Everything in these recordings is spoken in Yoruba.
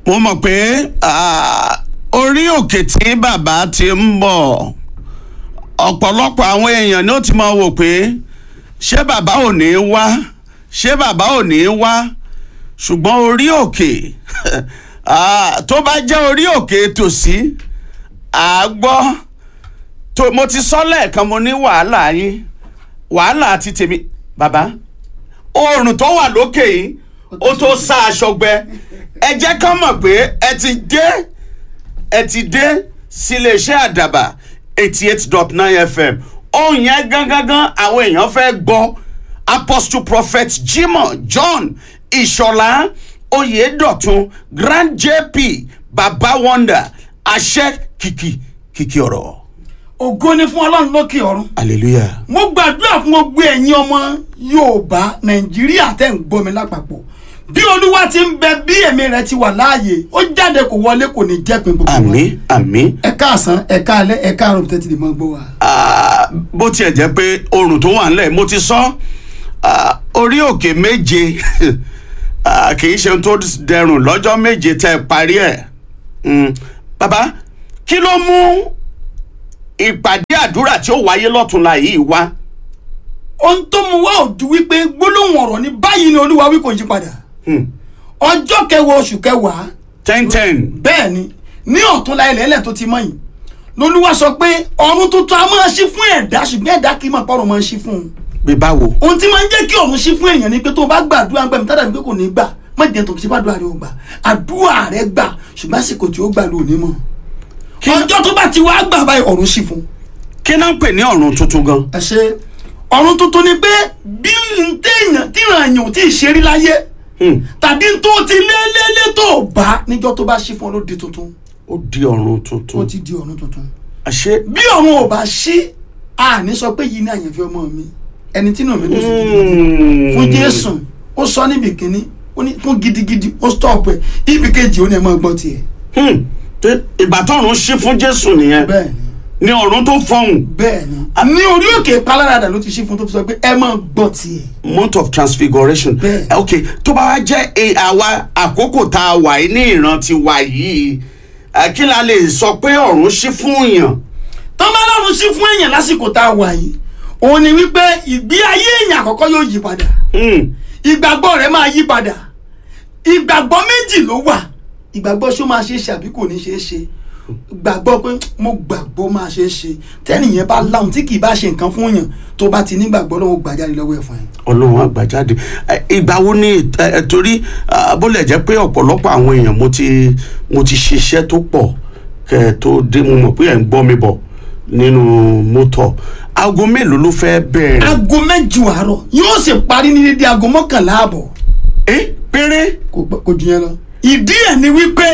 mo mọ̀ pé ah, orí òkè tí bàbá ti ń bọ̀ ọ̀pọ̀lọpọ̀ àwọn èèyàn ni ó ti máa wò pé ṣé bàbá ò ní wá ṣé bàbá ò ní wá ṣùgbọ́n orí òkè ah, tó bá jẹ́ orí òkè tòsí àgbọ́ tó mo ti sọ lẹ́ẹ̀kan mo ní wàhálà yín wàhálà ti tèmi bàbá oòrùn tó wà lókè yìí ó tó sá aṣọ gbẹ ẹ jẹ́ kán mọ̀ pé ẹ ti dé ẹ ti dé síléeṣẹ́ àdàbà eighty eight dot nine fm ohun yẹn gangan àwọn èèyàn fẹ́ gbọ́ apostle prophet jimoh john ìṣọ̀lá oyèdọ̀tun grand jp baba wonder àṣẹ kìkì kìkì ọ̀rọ̀ ògo ni fún ọlọ́run lókè ọ̀run hallelujah. mo gbàdúrà fún gbogbo ẹ̀yin ọmọ yorùbá nàìjíríà tẹ̀ ń gbọ́ mi lápapọ̀ bí olúwa ti ń bẹ bí ẹ̀mí rẹ̀ ti wà láàyè ó jáde kò wọlé kò ní jẹ́ pé gbogbo wa àmín àmín ẹ káàsán ẹ káalẹ́ ẹ káàárọ̀ tẹ́tí lè mọ́ gbọ́ wa. Ah, bó tiẹ̀ jẹ́ pé oòrùn tó wà ńlẹ̀ mo ti sọ ah, orí òkè méje ah, kì í ṣe ohun tó dẹrùn lọ́jọ́ méje tẹ́ ẹ parí ẹ̀ Mm. bàbá kí ló mú ìpàdé àdúrà tí ó wáyé lọ́túnla yìí wá ohun tó mu wá òjú wípé gbólóhùn ọ̀rọ̀ ní báyìí ni olúwa wí kò yí padà Hmm. ọjọ́ kẹwàá oṣù kẹwàá ten ten bẹ́ẹ̀ ni ní ọ̀túnla ilẹ̀ ẹlẹ̀ tó ti mọ́ yìí lolúwa sọ pé ọ̀run tuntun a máa ṣí fún ẹ̀dá ṣùgbọ́n ẹ̀dá kì í mọ̀ pọ́rọ̀ máa ń ṣí fún un bí báwo. ohun tí máa ń jẹ́ kí ọ̀run ṣí fún èèyàn ni pé tó o bá gbàdúrà ń gbà mí tádàbí pé kò ní gbà má jẹ́ tó kí sípàdúrà rẹ ò gbà àdúrà rẹ gbà ṣùgbọ́n àsìkò tí ó gbà ló ní mọ̀ ọjọ́ tó bá ti wá gbà báyìí ọ̀run ṣí fún un kí náà ń pè ní ọ̀run tuntun gan. ẹ ṣe ọ̀run tuntun ni pé bí n téèyàn tíran èèyàn ò tí ì ṣe rí láyé Hmm. tàbí tó ti lé lé lé tó bá níjọ́ tó bá ṣí fún ọ ló di tuntun ó di ọ̀run ó tuntun. ti di ọ̀run tuntun àṣé. bí ọ̀run ò bá ṣí àní sọ pé yìí ní àyànfẹ́ ọmọ mi ẹni tí náà mi ló sì Hmm. fún jésù ó sọ níbi kínní ó ní fún gidigidi ó stop ẹ ibi kejì ó ní ẹ máa gbọ́ tiẹ̀ Hmm. Pé ìgbà tọ́run ṣí fún jésù nìyẹn bẹ́ẹ̀ ni ni ọ̀run tó fọhùn. bẹ́ẹ̀ ni ní orí òkè paláradà ló ti ṣí fún tó fi sọ pé ẹ máa gbọ́ tiẹ̀ month of transfiguration. Bẹ́ẹ̀. Eh, ok tó bá wá jẹ́ eh, àwa àkókò tá a wà yìí ní ìran ti wà yìí eh, kí la lè sọ pé ọ̀run ṣí fún èèyàn. tọ́mọ lọ́run ṣí fún èèyàn lásìkò tá a wà yìí òun ni wípé ìgbé ayé èèyàn àkọ́kọ́ yóò yí padà Hmm. ìgbàgbọ́ rẹ̀ máa yí padà ìgbàgbọ́ méjì ló wà ìgbàgbọ́ ṣó máa ṣe é ṣe àbí kò ní ṣe é ṣe gbàgbọ́ pé mo gbàgbọ́ máa ṣe é ṣe tẹ́nìyẹn bá láhùn tí kì í bá ṣe nǹkan fún yàn tó bá ti nígbàgbọ́ lọ́wọ́ gbàjáde lọ́wọ́ ẹ̀ fún ẹ. ọlọ́run àgbàjáde Eh, ìgbà wo ni eh, eh, torí ah, bó lè jẹ́ pé ọ̀pọ̀lọpọ̀ àwọn èèyàn mo ti mo ti ṣiṣẹ́ tó pọ̀ kẹ́ ẹ tó dé mo mọ̀ pé ẹ̀ ń gbọ́ mi bọ̀ nínú mọ́tò aago mélòó ló fẹ́ bẹ̀rẹ̀. aago mẹ́jọ àárọ̀ yóò sì parí ní dédé aago mọ́kànlá àbọ̀ ẹ péré. kò gbọ́- kò jù yẹn lọ. ìdí ẹ̀ ni wípé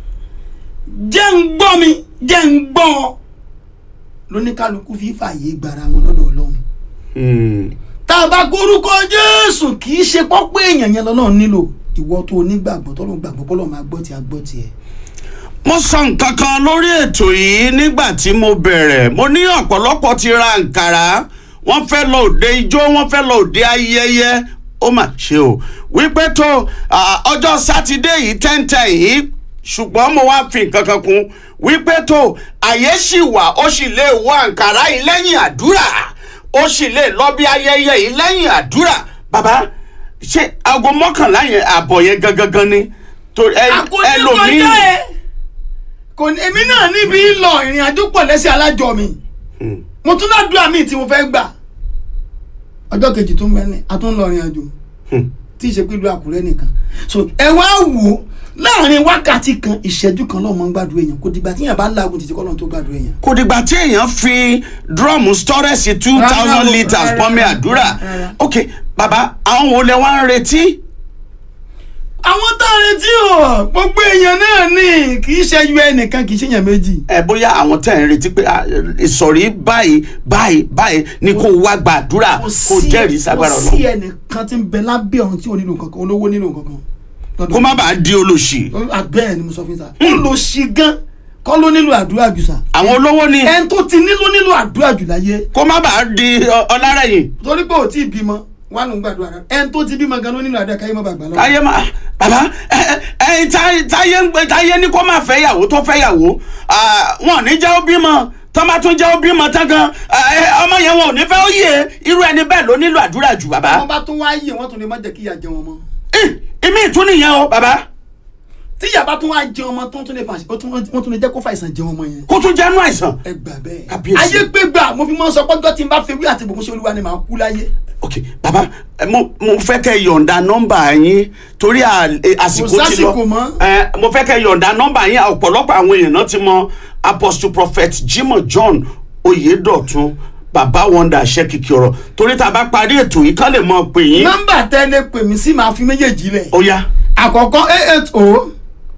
jẹ́ ń gbọ́ mi jẹ́ ń gbọ́ ọ lóníkálukú fi fààyè gbara wọn lọ́dọ̀ ọlọ́run. Hmm. tá a bá gorúkọ jésù kì í ṣe pọ́pọ́ èèyàn yẹn lọ́lọ́run nílò ìwọ tó onígbàgbọ́ tó lóun gbàgbọ́ bọ́lọ̀ máa gbọ́ tí a gbọ́ tiẹ̀. mo sọ nǹkan kan lórí ètò yìí nígbà tí mo bẹ̀rẹ̀ mo ní ọ̀pọ̀lọpọ̀ ti ra nkàrà wọ́n fẹ́ lọ òde ijó wọ́n fẹ́ lọ òde ayẹyẹ ó mà ṣe o wípé tó ah, ọjọ́ sátidé yìí tẹ́ǹtẹ́ yìí ṣùgbọ́n mo wá fi nǹkan kan kún wípé tó àyè ṣì wà ó sì lè wọ àǹkàrá yìí lẹ́yìn àdúrà ó sì lè lọ bí ayẹyẹ yìí lẹ́yìn àdúrà bàbá ṣé aago mọ́kànlá yẹn àbọ̀ yẹn gangan gan ni tó ẹ àkóní ẹlòmíì. kọjá ẹ kò ní èmi náà níbi lọ ìrìn àjò pọ̀ lẹ́sẹ̀ alájọ mi Hmm. mo tún ládùúgbà míì tí mo fẹ́ gbà ọjọ́ kejì tó ń bẹ ní a tún lọ ìrìn àjò Hmm. tí ì ṣe pé ìlú àkúrẹ́ nìkan so ẹ wá wò ó láàrin wákàtí kan ìṣẹ́jú kan lọ́mọ ń gbàdúrà èèyàn kò dìgbà tí èèyàn bá láàgùn títí kọ́lọ́n tó gbàdúrà èèyàn. kò dìgbà tí èèyàn fi drum storage two Rárá thousand o, litres rárá, pọ́nmi àdúrà rárá. ok bàbá àwọn wo lẹ wá ń retí. àwọn tá a retí o gbogbo èèyàn náà ní kì í ṣe ẹyọ ẹnìkan kì í ṣe èèyàn méjì. ẹ bóyá àwọn tẹ̀ ń retí pé ah, ìsọ̀rí báyìí báyìí báyìí ni kò wá gbàdúrà kò jẹ́rìí ságbára kò sí ọ̀nà ẹnìkan tí ń bẹ lábẹ́ ọ̀hún tí ò nílò kankan olówó nílò kankan. kó má bàa di olòṣì àbẹ́ẹ̀ ni mo sọ fún yín sá. ó lọ sí gan kọ́ ló nílò àdúrà jù sá. àwọn olówó ni ẹni tó ti nílò nílò àdúrà jù láyé kó má bàa di ọ- ọlárẹ̀yìn torí pé ò tí ì bímọ wà ló ń gbàdúrà rẹ ẹni tó ti bímọ gan ló nílò àdúrà káyé má bàgbà lọ. ayé má bàbá ẹ ẹ ẹ ẹyin tá- táyé ń gbé táyé ní kó má fẹ́ yàwó tó fẹ́ yàwó ah, wọn ò ní jẹ́ ó bímọ tó bá tún jẹ́ ó bímọ tán gan ah, eh, ọmọ yẹn wọn ò ní fẹ́ ó yè irú ẹni bẹ́ẹ̀ ló nílò àdúrà jù bàbá. wọ́n bá tún wá yè wọ́n tún lè má jẹ́ kí ìyá jẹ wọn mọ́ Ih, ìmí ìtún nìyẹn o bàbá tí ìyá bá tún wá jẹ ọmọ tó tún lè fà ó tún- wọ́n tún lè jẹ́ kó fàìsàn jẹ ọmọ yẹn kó tún jẹ́nu àìsàn. ẹ gbà bẹ́ẹ̀ Kábíyèsí. ayé pé gbà mo fi mọ́ sọ pọ́jọ́ tí n bá fẹ́ wí àti bòkúnṣe olúwa ni màá kú láyé ok bàbá ẹ, mo mo fẹ́ kẹ́ yọ̀ǹda nọ́mbà yín torí à- eh, àsìkò ti lọ sásìkò mọ́. ẹ mo fẹ́ kẹ́ yọ̀ǹda nọ́mbà yín ọ̀pọ̀lọpọ̀ àwọn èèyàn náà ti mọ apostle prophet Jimoh John Oyedotun bàbá wonder ṣẹ́kìkì ọ̀rọ̀ torí tá a bá parí ètò yìí kán lè mọ pè yín nọ́mbà tẹ́lẹ̀ pè mí sí màá fi méjèèjì lẹ̀ ó yá àkọ́kọ́ eight eight o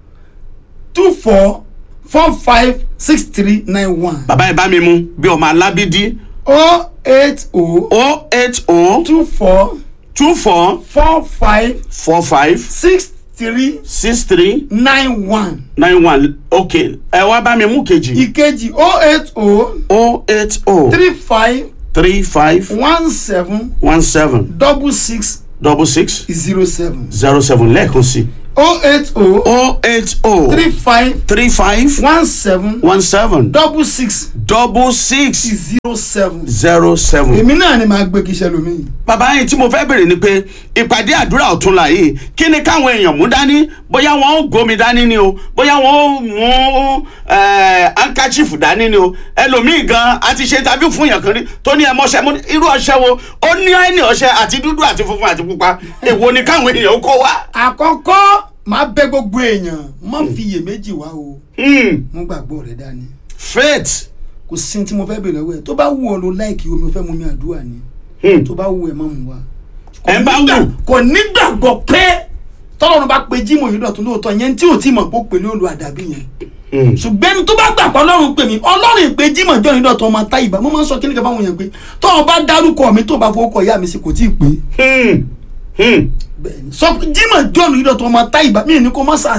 two four four five six three nine one bàbá ẹ bá mi mú bí ọmọ alábídí o eight o o eight o two four two four four five four five six three six three nine one nine one ok ẹ wá bá mi mú kejì ìkejì o eight o o eight o three five three five one seven one seven double six double six zero seven zero seven lẹ́ẹ̀kan sí o eight o o eight o three five three five one seven one seven double six double six zero seven. zero seven. èmi náà ni màá gbé kí iṣẹ́ lomi. bàbá yìí tí mo fẹ́ bèrè ni pé ìpàdé àdúrà ọ̀túnla yìí kí ni káwọn èèyàn mú dání bóyá wọn ó gómi dání ni o bóyá wọn ó mú ankachifu dání ni o ẹlòmíì gan a ti ṣe tàbí fún yàn kan rí tó ní ẹmọṣẹ mú irú ọṣẹ wo ó ní ẹni ọṣẹ àti dúdú àti funfun àti pupa èwo ni káwọn èèyàn ó kó wá. àkọ́kọ́ máa bẹ gbogbo èèyàn má fi iyèméjì wá o Hmm, mo gbàgbọ́ rẹ dání faith kò sí ní tí mo fẹ́ bèrè lọ́wọ́ ẹ̀ tó bá wù ọ́ ló láìkì omi ò fẹ́ mú mi àdúrà ni Hmm. tó bá wù ẹ̀ má mú wa. Ẹ bá nígbà- wù. kò nígbàgbọ́ pé tọ́lọ́run bá pe Jímọ̀ yìí dọ̀tún lóòótọ́ yẹn tí ò tí mọ̀ pé ó pè ní olú àdàbí yẹn Hmm. ṣùgbọ́n ẹni tó bá gbà pé ọlọ́run pè mí ọlọ́run ìpè Jímọ̀ jọ́ ní dọ̀tún ọmọ táyìbá mo máa ń sọ kíní kan fáwọn èèyàn pé tó o bá dárúkọ mi tó o bá fowó kọ ìyá mi sí kò tí ì pé Hmm. Hmm. bẹ́ẹ̀ni sọ Jímọ̀ jọ́ ní dọ̀tún ọmọ táyìbá mi ò ní kó má sà